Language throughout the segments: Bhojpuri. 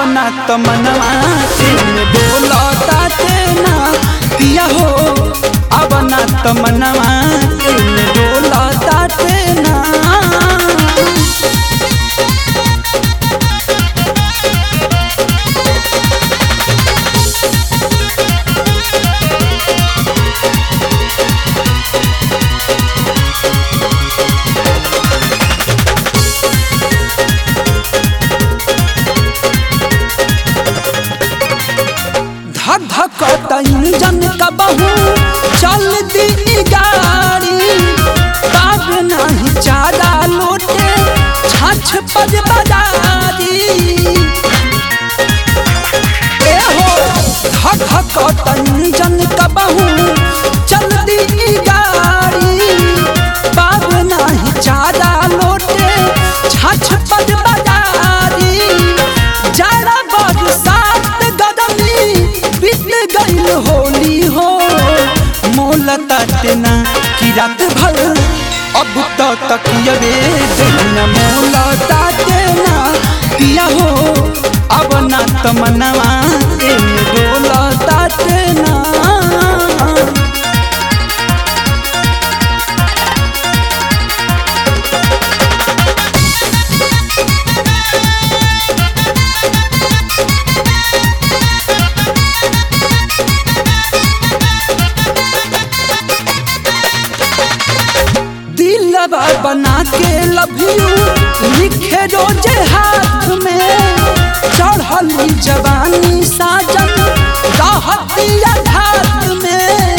ना त मनवा एने डोलता तेना पिया हो अब ना त मनवा एने डोलता तेना धक धक इंजन का बहू चल दी गाड़ी तब नहीं चारा लोटे छछ पज बजारी ए हो धक धक इंजन का बहू चल दी गाड़ी तब नहीं चारा लोटे छछ पज बजारी जरा बरसात गदमी बीत गईल होली हो मोल तटना कि रात भर अब तो तकियबे दिन मोल तटना पिया हो अब ना तमनवा एमे डोल तटना दिलवा बना के लव यू लिखे रोजे हाथ में चढ़ली जवानी साजन रहतिया घाट में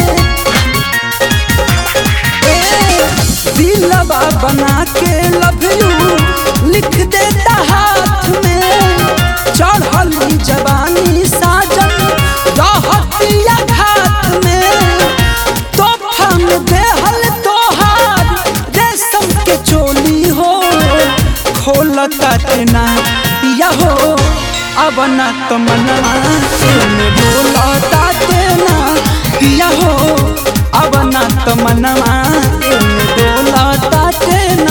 ए, दिलवा बना के लव यू लिख देता हाथ में चढ़ली जवानी साजन रहतिया घाट में तोहफा में देहल तोहार रेशम के चोली हो खोलता तेना पिया हो अब ना तो मनवा एमे डोलता तेना पिया हो अब ना तो मनवा एमे डोलता तेना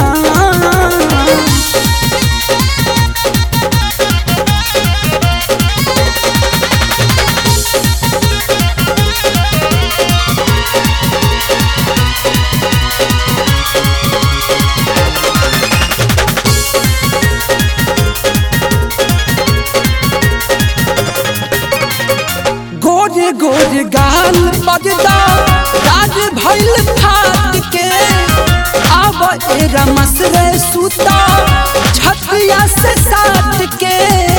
गोरे गोरे गाल बजदा राज भइल फाट के अब ए रमस रे सुता छतिया से साट के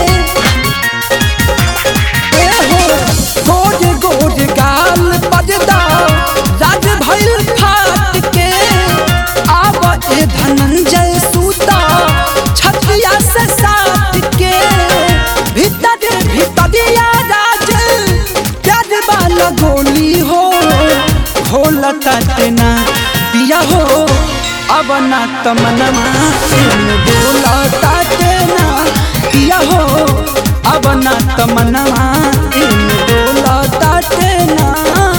ए हो गोरे गोरे गाल बजदा राज भइल फाट के अब ए धनंजय सुता छतिया से साट के भीतर भीतरिया राज प्यार वाला गोली हो घोलता तेना पिया हो अब ना तमनमा डोलता तेना पिया हो अब ना तमनमा डोलता तेना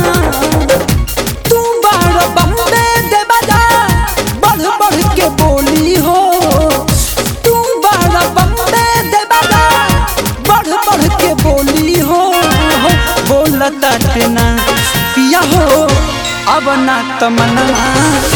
तू बार बम्बे दे बजा बढ़ बढ़ के बोली हो तू बार बम्बे दे बजा बढ़ बढ़ के बोली हो बोलता तेना पिया हो अब ना तमन्ना